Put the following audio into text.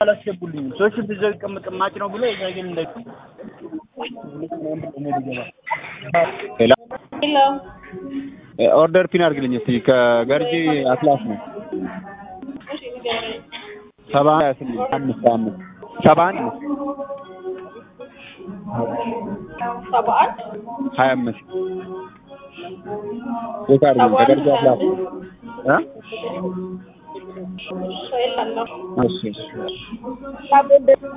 አላስገቡልኝም። ሰዎች ብዘው ይቀመጥ ማጭ ነው ብሎ እዛ ግን እንደ ሄሎ ሄሎ ኦርደር ፒን አድርግልኝ እስኪ ከገርጂ አትላስ ነው እሺ ንገረኝ። ሰባ ሀያ ስምንት አምስት አምስት ሰባ አንድ ሰባ አንድ ሀያ አምስት ቼክ አድርግልኝ ሰባ አንድ ከገርጂ ሀያ አትላስ አምስት እ እሺ እላለሁ። እሺ